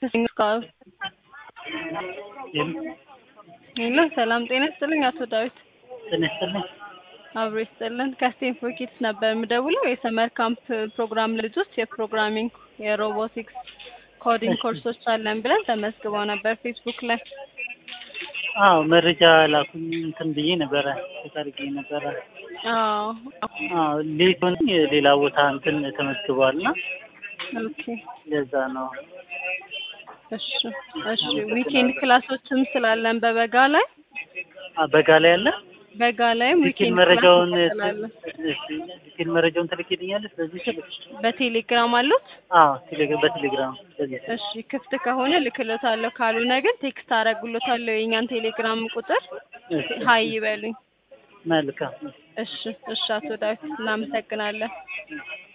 ሄሎ ሰላም ጤና ይስጥልኝ አቶ ዳዊት። ጤና ይስጥልኝ። አብሮ ይስጥልን። ከስቴንፎርድ ኪድስ ነበር የምደውለው የሰመር ካምፕ ፕሮግራም ልጆች የፕሮግራሚንግ የሮቦቲክስ ኮዲንግ ኮርሶች አለን ብለን ተመዝግበው ነበር ፌስቡክ ላይ። አዎ መረጃ ላኩኝ እንትን ብዬ ነበረ ተጠርጌ ነበረ። አዎ አዎ ሌቶን ሌላ ቦታ እንትን ተመዝግበዋል እና ኦኬ ለዛ ነው። እሺ እሺ ዊኬንድ ክላሶችም ስላለን በበጋ ላይ አ በጋ ላይ ያለ በጋ ላይም ዲቴል ዊኬንድ መረጃውን ክላሶች ስላለን እሺ ዲቴል መረጃውን ትልክልኛለች በዚህ ስልክ? በቴሌግራም አሉት። አዎ ቴሌግራም በቴሌግራም በዚህ ስልክ። እሺ ክፍት ከሆነ ልክሎታለሁ፣ ካልሆነ ግን ቴክስት አደርግሎታለሁ የእኛን ቴሌግራም ቁጥር እሺ ሀይ ይበሉኝ። መልካም እሺ እሺ አቶ ዳዊት እናመሰግናለን።